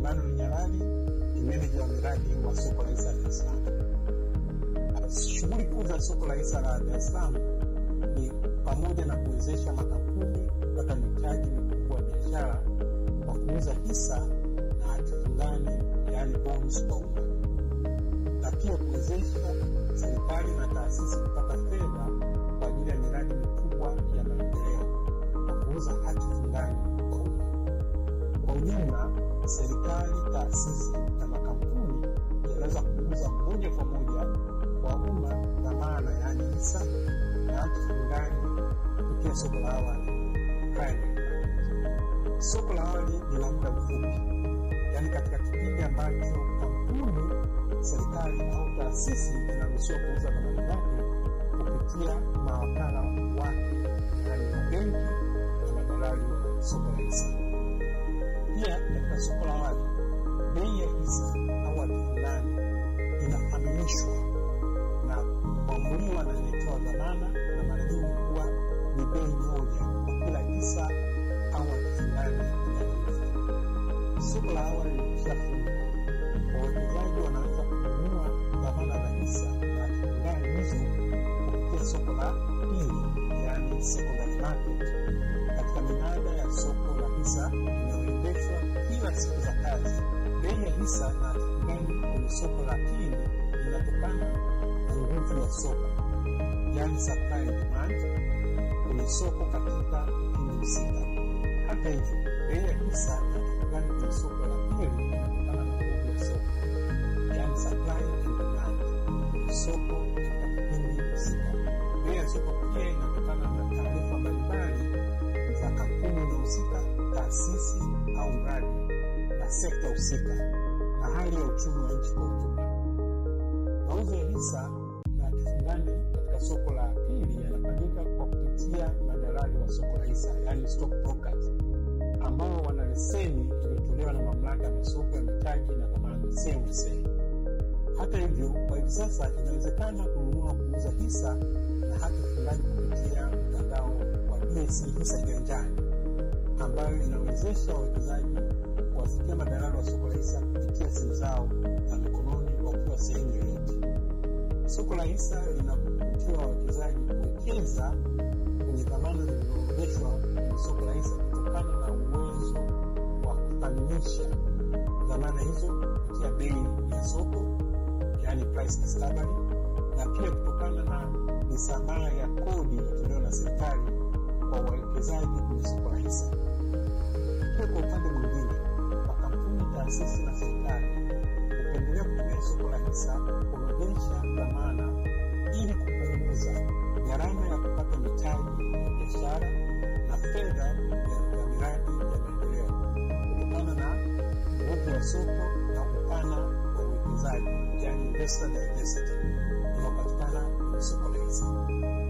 Emmanuel Nyalali ni meneja wa miradi wa soko la hisa Dar es Salaam. Shughuli kuu za soko la hisa la Dar es Salaam ni pamoja na kuwezesha makampuni kupata mitaji mikubwa ya biashara kwa kuuza hisa na hati fungani, yaani bonds kwa umma, na pia kuwezesha serikali na taasisi kupata fedha kwa ajili ya miradi mikubwa ya maendeleo kwa kuuza hati fungani kwa umma. Kwa ujumla, serikali, taasisi na makampuni yanaweza kuuza moja kwa moja kwa umma dhamana, yaani hisa na hati fungani kupitia soko la awali primary market. Soko la awali ni la muda mfupi, yaani katika kipindi ambacho kampuni, serikali au taasisi inaruhusiwa kuuza dhamana zake kupitia mawakala wake, yaani mabenki na madalali wa soko la hisa. Pia katika soko la awali, bei ya hisa au hati fulani inafahamishwa na kuamuliwa na anayetoa dhamana, na mara nyingi huwa ni bei moja kwa kila hisa au hati fulani inayouzwa. Soko la awali likishafungwa, wawekezaji wanaweza kununua dhamana za hisa na hati fulani hizo kupitia soko la pili, yaani secondary market, katika minada ya soko la hisa inayoendeshwa kila siku za kazi. Bei ya hisa na hati fulani kwenye soko la pili inatokana na nguvu ya soko, yaani supply and demand kwenye soko katika kipindi husika. Hata hivyo, bei ya hisa na hati fulani kwenye soko la pili inatokana na nguvu ya soko, yaani supply and demand kwenye soko katika kipindi husika. Bei ya soko pia inatokana na taarifa mbalimbali za kampuni inayohusika, taasisi au mradi na sekta husika na hali ya uchumi wa nchi kwa ujumla. Mauzo ya hisa na hati fungani katika soko la pili yanafanyika kwa kupitia madalali wa soko la hisa, yaani stock brokers, ambao wana leseni iliyotolewa na mamlaka ya masoko ya mitaji na dhamana CMSA. Hata hivyo, kwa hivi sasa inawezekana kununua kuuza hisa na hati fungani kupitia mtandao wa BSE hisa kiganjani, ambayo inawezesha wawekezaji kuwafikia madalali wa soko la hisa kupitia simu zao za mikononi wakiwa sehemu yoyote. Soko la hisa linavutia wawekezaji kuwekeza kwenye dhamana zilizoorodheshwa kwenye soko la hisa kutokana na uwezo wa kuthaminisha dhamana hizo kupitia bei ya soko, yaani price discovery, na pia kutokana na misamaha ya kodi iliyotolewa na serikali kwa wawekezaji kwenye soko la hisa. Pia kwa upande mwingine, makampuni, taasisi na serikali hupendelea kutumia soko la hisa kuorodhesha dhamana ili kupunguza gharama ya kupata mitaji ya biashara na fedha ya ya miradi ya maendeleo kutokana na nguvu ya soko na upana wa uwekezaji, yaani investor diversity unaopatikana kwenye soko la hisa.